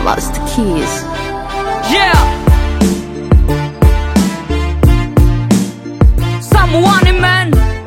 Master Keys. Yeah. Someone man.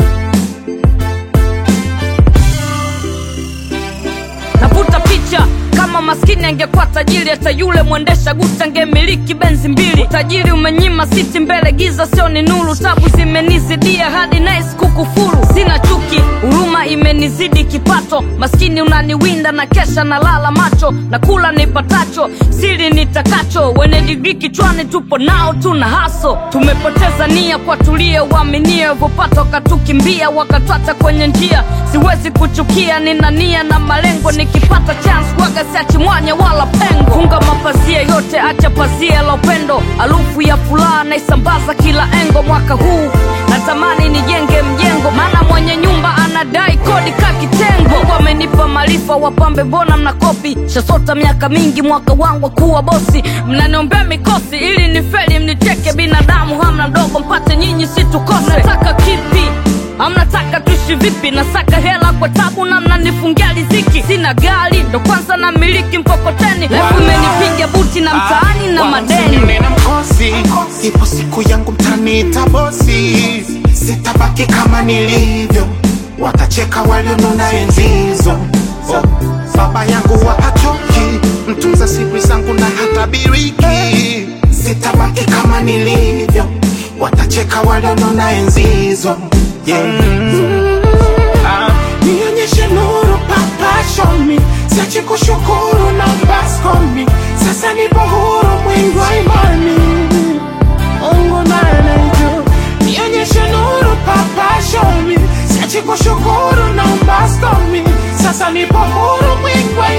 Navuta picha kama maskini angekuwa tajiri, hata yule mwendesha guta angemiliki benzi mbili. Utajiri umenyima siti mbele, giza sio ni nuru. Tabu zimenizidia hadi nice kukufuru. Sina chuki, huruma imenizidi kipato. Maskini unaniwinda na kesha na lala macho, na kula nipatacho, siri nitakacho. Wenye digrii kichwani tupo nao, tuna haso. Tumepoteza nia kwa tulie, uaminie vopata wakatukimbia, wakatwata kwenye njia. Siwezi kuchukia, nina nia na malengo, nikipata chance waga siachi mwanya wala pengo. Funga mapazia yote, acha pazia la upendo, harufu ya furaha naisambaza kila engo. Mwaka huu natamani nijenge mjengo, maana mwenye nyumba anadai kodi ka kitengo. Mungu amenipa maarifa, wapambe mbona mnakopi? Shasota miaka mingi, mwaka wangu wa kuwa bosi, mnaniombea mikosi ili nifeli, mnicheke. Binadamu hamna ndogo, mpate nyinyi situkose. Nataka kipi? Amnataka tuishi vipi? Nasaka hela kwa tabu na mnanifungia riziki. Sina gari ndo kwanza na miliki mkokoteni, lefu imenipiga buti na mtaani na madeni. nina mkosi, ipo siku yangu mtaniita bosi, sitabaki kama nilivyo, watacheka walionona enzi hizo. Oh, baba yangu wapachoki, mtunza siri zangu na hatabiriki, sitabaki kama nilivyo, watacheka walionona enzi hizo. Yeah. Ah, nionyeshe nuru papa show me siache kushukuru na baskomi sasa nipo huru mwingi wa imani Mungu naye anajua nionyeshe nuru papa show me siache kushukuru na baskomi sasa nipo huru mwingi wa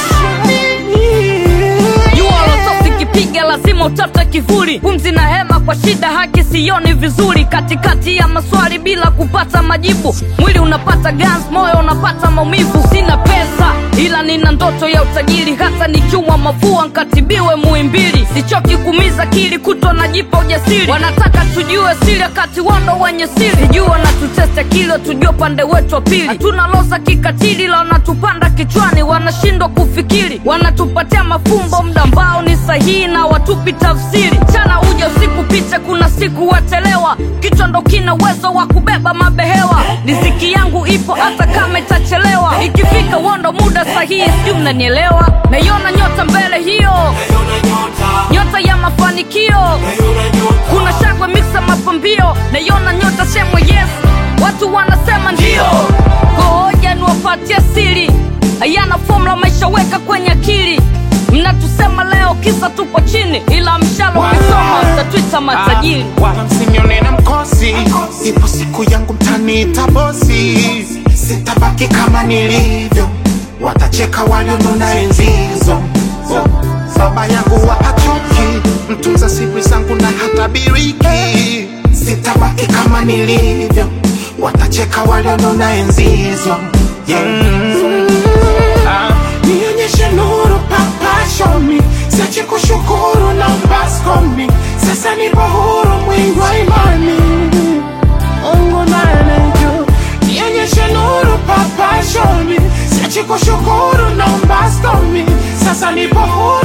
imani jua lotosi kipiga lazima utafute kivuli pumzi na hema kwa shida haki sioni vizuri katikati ya maswali bila kupata majibu mwili unapata gans moyo unapata maumivu sina pesa ila nina ndoto ya utajiri hata nikiwa mafua nkatibiwe muimbili sichoki kumiza kili kutwa najipa ujasiri wanataka tujue siri wakati wando wenye siri sijua wanatutesta kilo tujue upande wetu wa pili hatuna loza kikatili la wanatupanda kichwani wanashindwa kufikiri wanatupatia mafumbo mda ambao ni sahihi na watupi tafsiri chana uja usiku picha kuna siku watelewa kichwa ndo kina uwezo wa kubeba mabehewa riziki yangu ipo hata kama itachelewa ikifika wondo muda sahihi sijui mnanielewa naiona nyota mbele hiyo nyota ya mafanikio kuna shangwe miksa mapambio naiona nyota semwe yes watu wanasema ndio gohoja niwapatie siri hayana fomula maisha weka kwenye akili mnatusema leo kisa tupo chini ila mshalo ukisoma mtatwita matajiri wala msinione na mkosi, ipo siku yangu mtaniita bosi, sitabaki kama nilivyo, watacheka walionona enzi hizo. Oh, baba yangu wapachoki, mtunza siri zangu na hatabiriki, sitabaki kama nilivyo, watacheka walionona enzi hizo. Yeah. Ah, nionyeshe nuru papa show me siache kushukuru na baskomi sasa nipo huru mwingi wa imani Mungu naye anajua nionyeshe nuru papa show me siache kushukuru na baskomi sasa nipo huru